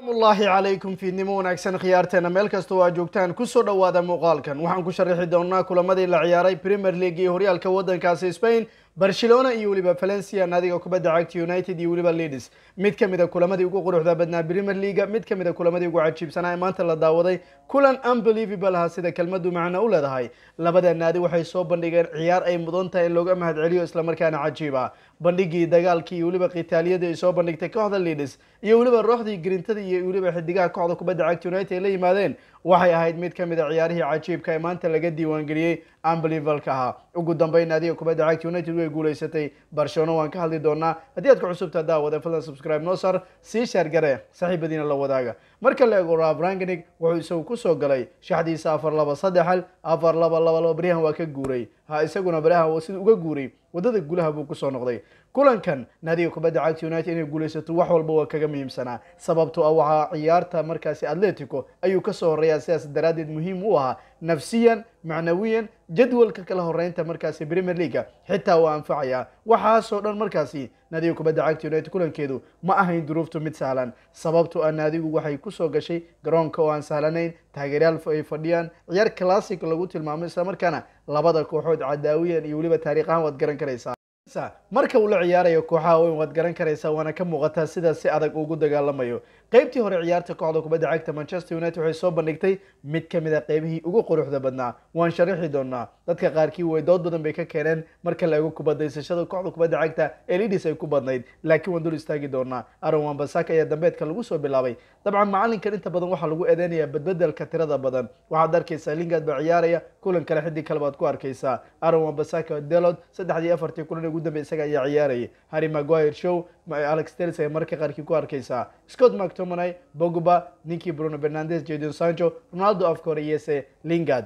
ullaahi calaykum fiidnimo wanaagsan khiyaarteena meel kasta oo aad joogtaan kusoo dhowaada muuqaalkan waxaan ku sharaxi doonaa kulamadii la ciyaaray premier league iyo horyaalka waddankaasi spain barcelona iyo weliba valencia naadiga kubadda cagta united iyo weliba leeds mid ka mid a kulamadii ugu quruxda badnaa premier leaga mid ka mid a kulamadii ugu cajiibsanaa ee maanta la daawaday kulan unbelievable ha sida kelmadu macno u leedahay labada naadi waxay soo bandhigeen ciyaar ay mudan tahay in looga mahadceliyo islamarkaana cajiib ah bandhigii dagaalkii iyo weliba khitaaliyadii ay soo bandhigtay kooxda leeds iyo weliba rooxdii grintada iyo weliba xidigaha kooxda kubadda cagta united ay la yimaadeen waxay ahayd mid ka mid a ciyaarihii cajiibka ee maanta laga diiwaangeliyey unbelievalka ahaa ugu dambeyn naadiga kubadda cagta united way guuleysatay barcelona waan ka hadli doonaa haddii aad ku cusubtaa daawada fadlan subscribe noo sar sii sheer gare saaxiibadiina la wadaaga marka la eego raab ranganig wuxuu isagu kusoo galay shaxdiisa afar laba saddex hal afar laba laba laba baryahan waa ka guuray ha isaguna baryahan sida uga guuray wadada gulaha buu kusoo noqday kulankan naadiga kubadda cagta united inay guulaysato wax walba waa kaga muhiimsanaa sababtoo ah waxaa ciyaarta markaasi atletico ayuu kasoo horeeyaa sidaas daraaddeed muhiim u ahaa nafsiyan macnawiyan jadwalka kala horeynta markaasi premier leaga xitaa waa anfacayaa waxaasoo dhan markaasi naadiga kubadda cagta united kulankeedu ma ahayn duruuftu mid sahlan sababtoo ah naadigu waxay kusoo gashay garoonka oo aan sahlanayn taageeryaal ay fadhiyaan ciyaar classic lagu tilmaamo islamarkaana labada kooxood cadaawiyan iyo weliba taariikh ahaan waad garan karaysaa marka uu la ciyaarayo kooxaha weyn waad garan karaysaa waana ka muuqataa sidaas si adag ugu dagaalamayo qeybtii hore ciyaarta kooxda kubadda cagta manchester united waxay soo bandhigtay mid ka mid a qeybihii ugu quruxda badnaa waan sharaxi doonaa dadka qaarkii way dood badan bay ka keeneen marka la eego kubadaysashada kooxda kubadda cagta ee lidis ay ku badnayd laakiin waan dul istaagi doonaa aron wambasaka ayaa dambeedka lagu soo bilaabay dabcan macalinkan inta badan waxaa lagu eedeynayaa badbedelka tirada badan waxaad arkaysaa lingard baa ciyaaraya kulan kale xidig kale baad ku arkaysaa aron wambasaka delod saddexdii afartii kulan ugu dambe isaga ayaa ciyaarayay harry maguire show alex telis ay marka qaarkii ku arkaysaa scott mactomonay bogba ninkii bruno fernandes jadon sancho ronaldo afka hore iyose lingard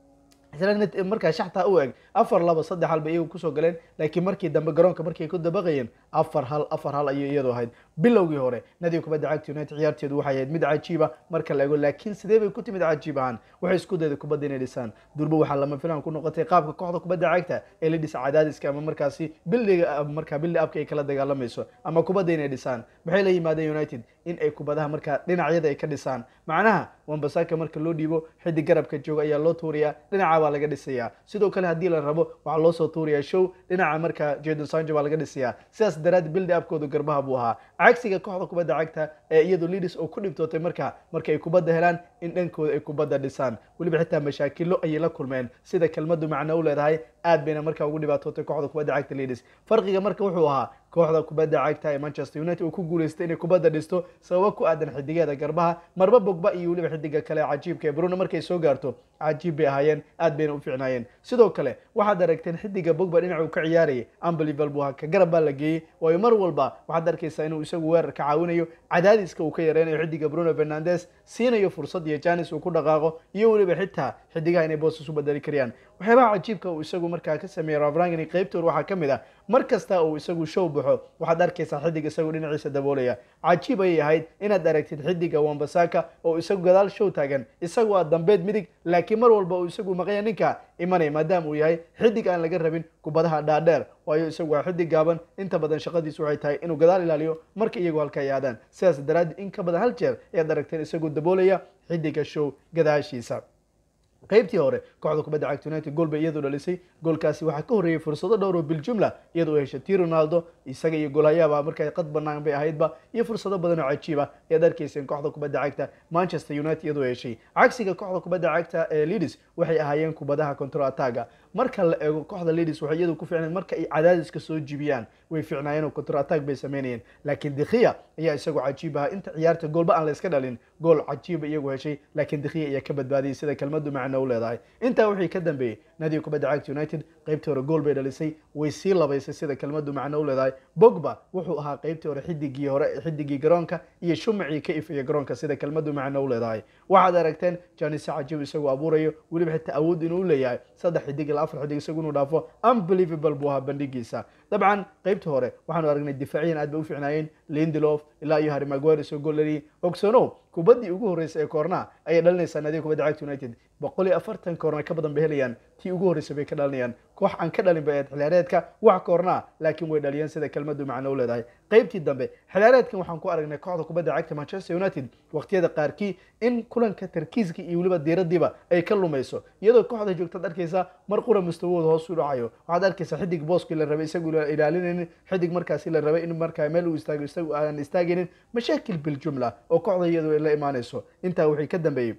markaa shaxtaa u eg afar laba saddex hal bay iyagu kusoo galeen laakiin markii dambe garoonka markay ku dabaqayeen afar hal afar hal ayay iyadu ahayd bilowgii hore nadiga kubadda cagta united ciyaarteedu waxay ahayd mid cajiiba marka la ego laakiin sidee bay ku timid cajiib ahaan waxay isku dayda kubadda inay dhisaan durbo waxaa lama filan ku noqotay qaabka kooxda kubadda cagta ee la dhisa cadaadiska ama markaasi bildiga markaa bildi abka ay kala dagaalamayso ama kubadda inay dhisaan maxay la yimaadeen united in ay kubadaha markaa dhinacyada ay ka dhisaan macnaha wambasaka marka loo dhiibo xidig garabka jooga ayaa loo tuurayaa dhinaca baa laga dhisayaa sidoo kale haddii la rabo waxaa loo soo tuurayaa show dhinaca markaa jadon sancho baa laga dhisayaa sidaas daraad bildi abkooda garbaha buu ahaa cagsiga kooxda kubadda cagta ee iyadu lidis oo ku dhibtootay marka marka ay kubadda helaan in dhankooda ay kubadda dhisaan weliba xitaa mashaakilo ayay la kulmeen sida kelmadu macno u leedahay aad bayna markaa ugu dhibaatootay kooxda kubadda cagta lidis farqiga marka wuxuu ahaa kooxda kubadda cagta ee manchester united uu ku guuleystay inay kubadda dhisto sababo ku aadan xidigeeda garbaha marba bogba iyo weliba xidiga kale cajiibka ee bruno markay soo gaarto cajiib bay ahaayeen aad bayna u fiicnaayeen sidoo kale waxaad aragteen xidiga bogba dhinaca uu ka ciyaarayay unbelievable buu ahaa ka garab baa la geeyey waayo mar walba waxaad arkaysaa inuu isagu weerar ka caawinayo cadaadiska uu ka yareynayo xidiga bruno fernandes siinayo fursad iyo janis uu ku dhaqaaqo iyo weliba xitaa xidigaha inay boosas u bedeli karayaan waxyaabaha cajiibka uu isagu markaa ka sameeyey ravrangani qeybtoor waxaa ka mid ah mar kasta uu isagu show baxo waxaad arkaysaa xidig isagu dhinaciisa daboolaya cajiib ayay ahayd inaad aragtid xidiga wambasaka oo isagu gadaal show taagan isagu aa dambeed midig laakiin mar walba uu isagu maqaya ninka imanaya maadaama uu yahay xidig aan laga rabin kubadaha dhaadheer waayo isagu waa xidig gaaban inta badan shaqadiisu waxay tahay inuu gadaal ilaaliyo marka iyagu halka ay aadaan sidaas daraaddeed in ka badan hal jeer ayaad aragteen isagoo daboolaya xidiga show gadaashiisa qaybtii hore kooxda kubadda cagta united gool bay iyadu dhalisay goolkaasi waxaa ka horreeyey fursado dhowr oo biljumla iyadoo heshay ti ronaldo isaga iyo goolhayaaba markaa qad banaan bay ahaydba iyo fursado badan oo cajiiba ayaad arkayseen kooxda kubadda cagta manchester united iyadoo heshay cagsiga kooxda kubadda cagta ee lidis waxay ahaayeen kubadaha control ataga marka la eego kooxda lidis waxay iyadu ku ficnayd marka ay cadaadiska soo jibiyaan way ficnaayeen oo control attack bay sameynayeen laakiin dikhiya ayaa isagu cajiib ahaa inta ciyaarta goolba aan la iska dhalin gool cajiiba iyagu heshay laakiin dikhiya ayaa ka badbaadiyay sida kelmadu macno u leedahay intaa wixii ka dambeeyey nadiga kubadda cagta united qaybtii hore gool bay dhalisay way sii labaysay sida kelmadu macno u leedahay bogba wuxuu ahaa qaybtii hore xidigii hore xidigii garoonka iyo shumacii ka ifaya garoonka sida kelmadu macno u leedahay waxaad aragteen janise cajiib isagu abuurayo weliba xitaa awood inuu leeyahay saddex xidig ilaa afar xidig isagu inuu dhaafo unbelievable buu ahaa bandhigiisa dabcan qaybtii hore waxaanu aragnay difaaciyan aad bay u ficnaayeen lindelof ilaa iyo harry maguire soo gool dhaliyay ogsonow kubaddii ugu horreysay ee koornaha ayay dhalinaysaa naadiga kubadda cagta united boqol iyo afartan koorna ka badan bay helayaan tii ugu horreysay bay ka dhalinayaan koox aan ka dhalin bay ahayd xiliyaareedka wax koornaa laakiin way dhaliyeen sida kelmadu macno u leedahay qaybtii dambe xiliyaareedkan waxaan ku aragnay kooxda kubadda cagta manchester united waqtiyada qaarkii in kulanka tarkiiska iyo weliba diiradiiba ay ka lumayso iyadoo kooxda joogtaad arkaysa mar qura mustawahooda hoos u dhacayo waxaad arkaysaa xidig booskii la rabay isagu ilaalinaynin xidig markaasi la rabay in markaa meel uu istaago isagu aan istaagaynin mashaakil biljumla oo kooxda iyadu ay la imaanayso intaa wixii ka dambeeyey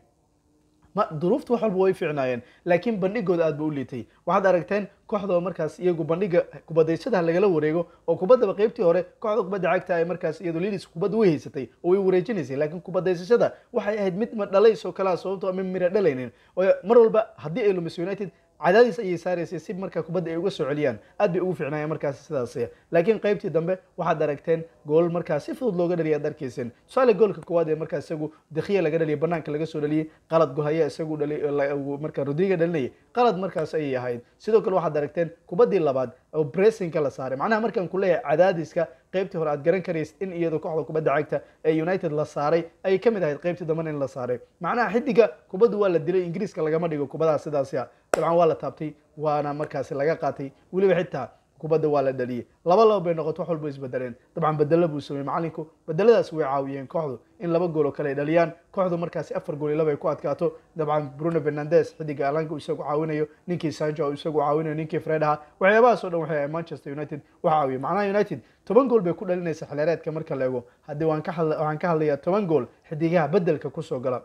ma duruufta wax walba way fiicnaayeen laakiin bandhigooda aad ba u liitay waxaad aragteen kooxda markaas iyagu bandhiga kubadaysadaha lagala wareego oo kubaddaba qaybtii hore kooxda kubadda cagta ay markaas iyadu lidis kubadda way haysatay oo way wareejinaysay laakiin kubadaysashada waxay ahayd mid ma dhalays oo kalea sababtoo ama mira dhalaynin oo mar walba haddii ay lumiso united cadaadis ayay saaraysay si markaa kubadda ay uga soo celiyaan aad bay ugu fiicnaayeen markaas sidaas laakiin qaybtii dambe waxaad aragteen gool markaas si fudud looga dhaliya ad arkayseen tusaale goolka koowaad ee markaas isagu dakhiya laga dhaliyay banaanka laga soo dhaliyey qalad gohaya isagu markaa rodriga dhalinayay qalad markaas ayay ahayd sidoo kale waxaad aragteen kubaddii labaad oo bressingka la saaray macnaha markaan ku leeyahay cadaadiska qaybtii hore aad garan karaysid in iyadoo kooxda kubadda cagta ee united la saaray ayay ka mid ahayd qaybtii dambena in la saaray macnaha xidiga kubaddu waa la dilay ingiriiska lagama dhigo kubadaha sidaasi a dabcan waa la taabtay waana markaasi laga qaatay weliba xitaa kubadda waa la dhaliyey laba laba bay noqoto wax walba isbedeleen dabcan bedelo buu sameeyey macalinku bedeladaas way caawiyeen kooxdu in laba gool oo kale ay dhaliyaan kooxdu markaasi afar gool iyo laba ay ku adkaato dabcan bruno fernandes xidiga alanka uu isagu caawinayo ninkii sancho uu isagu caawinayo ninkii fred aha waxyaabahaas o dhan waxay ahay manchester united wax caawiye macnaha united toban gool bay ku dhalinaysa xilyareedka marka la ego haddii waan ka hadla waxaan ka hadlayaa toban gool xidigaha bedelka kusoo gala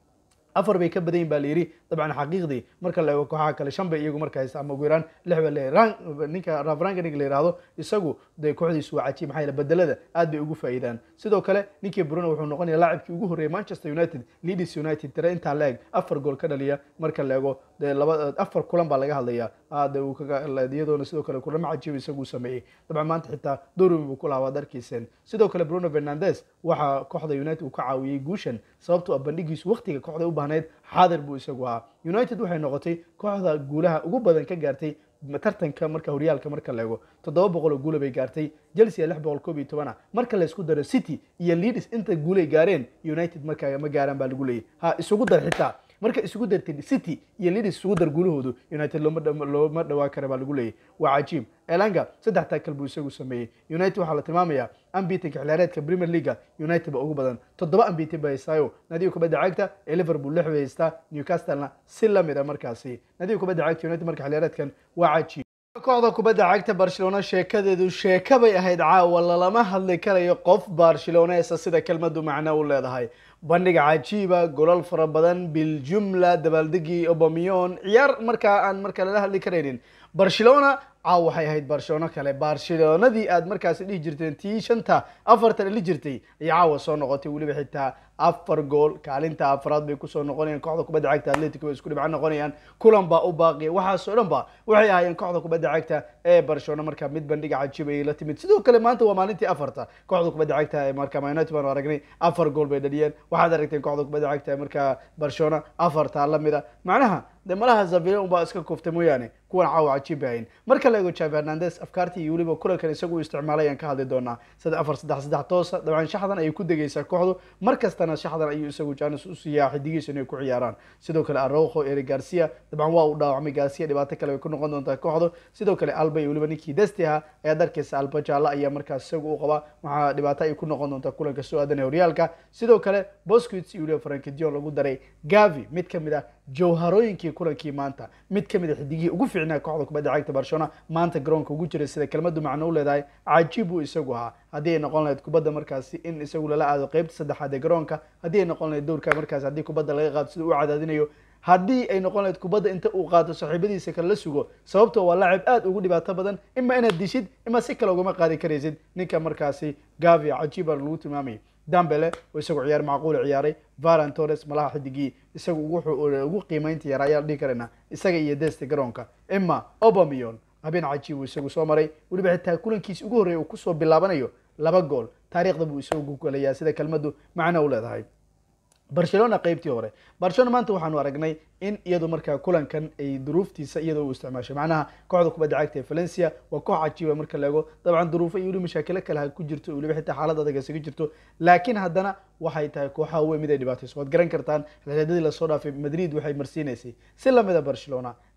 afar bay ka badan yihin ba la yidhi dabcan xaqiiqdii marka la eego kooxaha kale shan bay iyagu marka haysta ama ugu yaraan lix ba leeyahay ninka rafranganig la yihahdo isagu dee kooxdiisu waa cajiib maxaa yeele bedelada aad bay ugu faa'iidaan sidoo kale ninkii bruno wuxuu noqonaya laacibkii ugu horreeyay manchester united leeds united tire intaa la eg afar gool ka dhaliya marka la eego dee laba afar kulan baa laga hadlayaa aad uu kaga iyadoona sidoo kale kulamo cajiib isagu sameeyey dabcan maanta xitaa dorwin buu ku lahaa waad arkayseen sidoo kale bruno fernandes waxaa kooxda united uu ka caawiyey guushan sababtoo ah bandhigiisu waqtiga kooxda u baahnayd xaadir buu isagu ahaa united waxay noqotay kooxda guulaha ugu badan ka gaartay tartanka marka horyaalka marka la eego toddoba boqol oo guula bay gaartay chelsea lix boqol koob iyo tobana marka la isku daro city iyo leeds inta guulay gaareen united markaa ma gaaraan baa lagu leeyay ha isugu dar xitaa marka isugu dartay city iyo leeds isugu dar guulahoodu united looma looma dhawaa kara baa lagu leeyay waa cajiib elanga saddex taakal buu isagu sameeyey united waxaa la tilmaamayaa ambitinka xiliyaareedka premier leaga united ba ugu badan toddoba ambitin ba haystaayo nadiga kubadda cagta ee liverpool lix bay haystaa newcastlena si lamid a markaasi nadiga kubadda cagta united marka xiliyaareedkan waa cajiib kooxda kubadda cagta barcelona sheekadeedu sheeka bay ahayd caawa lalama hadli karayo qof barceloneesa sida kelmadu macno u leedahay bandhiga cajiiba golal fara badan biljumla dabaaldegii obamion ciyaar markaa aan marka lala hadli karaynin barcelona caaw waxay ahayd barcelona kale barcelonadii aad markaasi dhihi jirteen tii shanta afartan dhali jirtay ayay caawa soo noqotay weliba xitaa afar gool kaalinta afraad bay kusoo noqonayaan kooxda kubadda cagta atletic bay isku dhibco noqonayaan kulan baa u baaqiya waxaasoo dhan ba waxay ahaayeen kooxda kubadda cagta ee barcelona marka mid bandhiga cajiib ayay la timid sidoo kale maanta waa maalintii afarta kooxda kubadda cagta ee marka united baanu aragnay afar gool bay dhaliyeen waxaad aragteen kooxda kubadda cagta ee marka barcelona afartaa lamida macnaha de malaha zavile unbaa iska kuftay mooyaane kuwan caawa cajiib bay ahayn marka la eego javi hernandes afkaartii iyo weliba kulankan isagu isticmaalay ayaan ka hadli doonaa saddex afar saddex saddex toosa dabcan shaxdan ayay ku degaysaa kooxdu mar kastana shaxdan ayuu isagu janis u siiyaa xidigiisa inay ku ciyaaraan sidoo kale arrojo eri garcia dabcan waa uu dhaawacmay garcia dhibaato kale bay ku noqon doontaa kooxdu sidoo kale alba iyo weliba ninkii desti ahaa ayaad arkaysa alba jaalla ayaa markaas isagu u qabaa waxaa dhibaato ay ku noqon doontaa kulanka soo aadanaya horyaalka sidoo kale bosquits iyo weliba frankidion lagu daray gavi mid ka mid ah jawharooyinkii kulankii maanta mid ka mid a xidigihii ugu fiicnaa kooxda kubadda cagta barcelona maanta garoonka ugu jiray sida kelmadu macno u leedahay cajiib buu isagu ahaa haddii ay noqon lahayd kubadda markaasi in isagu lala aado qeybta saddexaad ee garoonka haddii ay noqon lahayd dowrka markaasi haddii kubadda laga qaado sida u cadaadinayo haddii ay noqon lahayd kubadda inta uu qaato saaxiibadiisa kale la sugo sababtoo waa laacib aad ugu dhibaato badan ima inaad dishid ima si kale ugama qaadi karaysid ninka markaasi gavia cajiiba lagu tilmaamayay dambele oo isagu ciyaar macquul ciyaaray varan torres malaha xidigii isagu wuxuu ugu qiimeynta yara ayaan dhihi karaynaa isaga iyo deste garoonka ima obamion habeen cajiib uu isagu soo maray weliba xitaa kulankiisi ugu horreeya uu kusoo bilaabanayo laba gool taariikhda buu isagu golayaa sida kelmadu macno u leedahay barcelona qeybtii hore barcelona maanta waxaanu aragnay in iyadu markaa kulankan ay duruuftiisa iyadoo u isticmaashay macnaha kooxda kubadda cagta ee valencia waa koox cajiiba marka la ego dabcan duruufo iyo weli mashaakilo kale ha ku jirto weliba xitaa xaalad adag isaga jirto laakiin haddana waxay tahay kooxaha weyn mid ay dhibaatayso waad garan kartaan xiliyadadii lasoo dhaafay madrid waxay marsiinaysay si lamida barcelona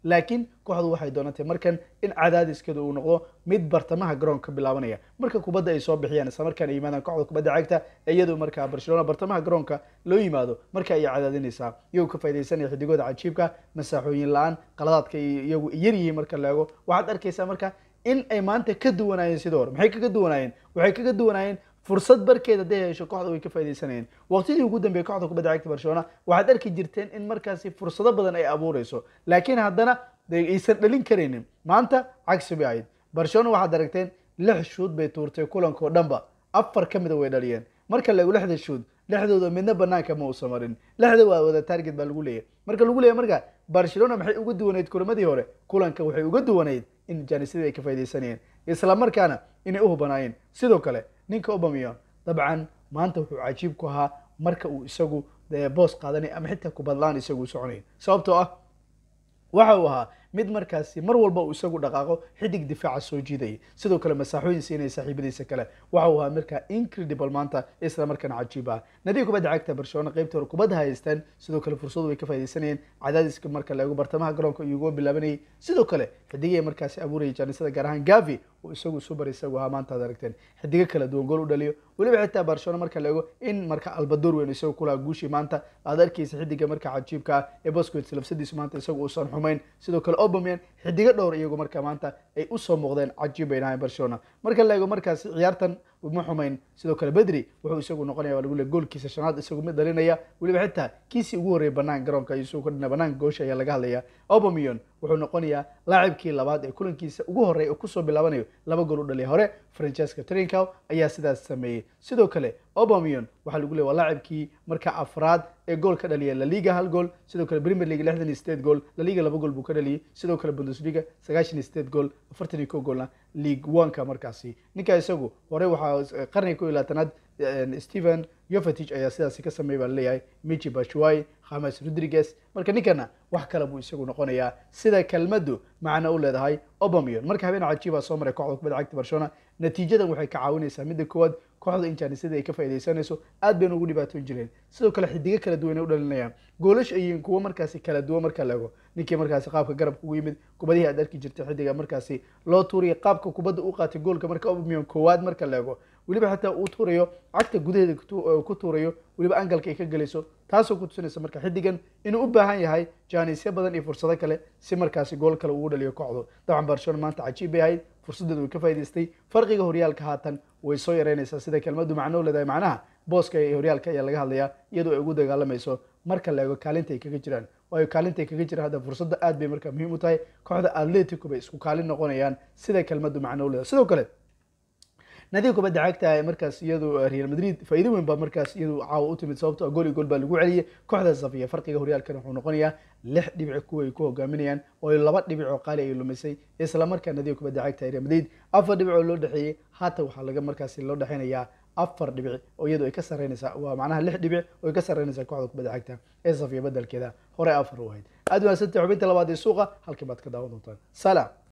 laakiin kooxdu waxay doonatay markan in cadaadiskeeda uu noqdo mid bartamaha garoonka bilaabanaya marka kubadda ay soo bixiyaan isla markaan ay yimaadaan kooxda kubadda cagta iyadu markaa barcelona bartamaha garoonka loo yimaado marka ayay cadaadinaysaa iyagoo ka faidaysanaya xidigooda cajiibka masaaxooyin la-aan qaladaadka iyagu yar yihiin marka la eego waxaad arkaysaa marka in ay maanta ka duwanaayeen sidoo hore maxay kaga duwanaayeen waxay kaga duwanaayeen fursad barkeed hadday hesho kooxda way ka faidaysanayeen waqtidii ugu dambeeyey kooxda kubadda cagta barcelona waxaad arki jirteen in markaasi fursado badan ay abuureyso laakiin haddana aysan dhalin karaynin maanta cagsi bay ahayd barcelona waxaad aragteen lix shuud bay tuurtay kulanka oo dhanba afar ka mida way dhaliyeen marka lagu lixda shuud lixdooda midna banaanka ma uusa marin lixda waa wada target baa lagu leeyahy marka lagu leeyahy marka barcelona maxay uga duwanayd kulamadii hore kulanka waxay uga duwanayd in janisyadii ay ka faidaysanayeen isla markaana inay u hubanaayeen sidoo kale ninka obamion dabcan maanta wuxuu cajiib ku ahaa marka uu isagu boos qaadanay ama xitaa kubadlaan isagu u soconay sababtoo ah waxa uu ahaa mid markaasi mar walba uu isagu dhaqaaqo xidig difaaca soo jiidayay sidoo kale masaaxooyin siinaya saaxiibadiisa kale waxa uu ahaa markaa incredible maanta isla markaana cajiib ah nadiga kubadda cagta barcelona qaybta hore kubadda haystaan sidoo kale fursadu way ka faidaysanayeen cadaadiska marka laego bartamaha garoonka iyuga bilaabanayay sidoo kale xidigay markaasi abuurayay jaanisada gaar ahaan gavi oo isagu subar isagu ahaa maanta ad aragteen xidigo kala duwan gool u dhaliyo weliba xitaa barcelona marka la eego in marka albadoor weyn isagu kulaha guushii maanta aad arkaysa xidiga marka cajiibka ah ee bosquets lafsadiisu maanta isagu uusan xumayn sidoo kale obamian xidigo dhowr iyagu marka maanta ay usoo muuqdeen cajiib bay nahayn barcelona marka la eego markaasi ciyaartan ma xumayn sidoo kale bedri wuxuu isagu noqonaya waa lagu le goolkiisa shanaad isagu mid dhalinaya weliba xitaa kiisii ugu horreeyay banaan garoonka isagu ka dhina banaanka goosha ayaa laga hadlaya obamion wuxuu noqonayaa laacibkii labaad ee kulankiisa ugu horreeya oo kusoo bilaabanayo laba gool u dhaliya hore francesca trincow ayaa sidaas sameeyey sidoo kale obamion waxaa lagu leey waa laacibkii marka afraad ee gool ka dhaliya laliga hal gool sidoo kale premier league lixdan iyo sideed gool laliga laba gool buu ka dhaliyey sidoo kale bundesliga sagaashan iyo sideed gool afartan iyo kow goolna league oneka markaasi ninka isagu hore waxaa qarniga ko iyo labaatanaad stephen yovetich ayaa sidaasi ka sameeyay baa laleeyahay michi bashuai khames rodriguez marka ninkana wax kale buu isagu noqonayaa sida kelmaddu macno u leedahay obamion marka habeen cajiiba soo maray kooxda kubadda cagta barcelona natiijadan waxay ka caawinaysaa midda koowaad kooxda in jaanisyadii ay ka faidaysanayso aad bayna ugu dhibaatoon jireen sidoo kale xidigo kala duwan ay u dhalinayaan goolash ay yihiin kuwo markaasi kala duwan marka la ego ninkii markaasi qaabka garabka ugu yimid kubadihii aad arki jirtay xidiga markaasi loo tuuriyay qaabka kubadda u qaatay goolka marka obamion koowaad marka la ego weliba xataa uu tuurayo cagta gudaheeda ku tuurayo weliba angalka ay ka gelayso taasoo ku tusinaysa marka xidigan inuu u baahan yahay jaanisyo badan iyo fursado kale si markaasi gool kale ugu dhaliyo kooxdu dabcan barcelona maanta cajiib bay ahayd fursadeedu way ka faa'idaystay farqiga horyaalka haatan way soo yareynaysaa sida kelmaddu macno leedahay macnaha booska ee horyaalka ayaa laga hadlayaa iyadoo ay ugu dagaalamayso marka la eego kaalinta ay kaga jiraan waayo kaalinta ay kaga jiraan hadda fursadda aad bay marka muhiim u tahay kooxda atletico bay isku kaalin noqonayaan sida kelmaddu macno leedahay sidoo kale nadiga kubadda cagta markaas iyadu real madrid faa'iido weyn baa markaas iyadu caawa u timid sababto gool iyo gool baa lagu celiyay kooxda safiya farqiga horyaalkan wuxuu noqonayaa lix dhibic kuwa ay ku hogaaminayaan oo laba dhibic oo qaali ay lumisay isla markaa nadiga kubadda cagta real madrid afar dhibic oo loo dhexeeyey haatan waxaa laga markaasi loo dhexeynayaa afar dhibic oo iyadu ay ka sarreynaysaa waa macnaha lix dhibic oo ay ka sarreynaysaa kooxda kubadda cagta ee safiya bedelkeeda hore afar u ahayd aad wanaagsantahay xubinta labaad ee suuqa halkii baad ka daawan doontaan salaam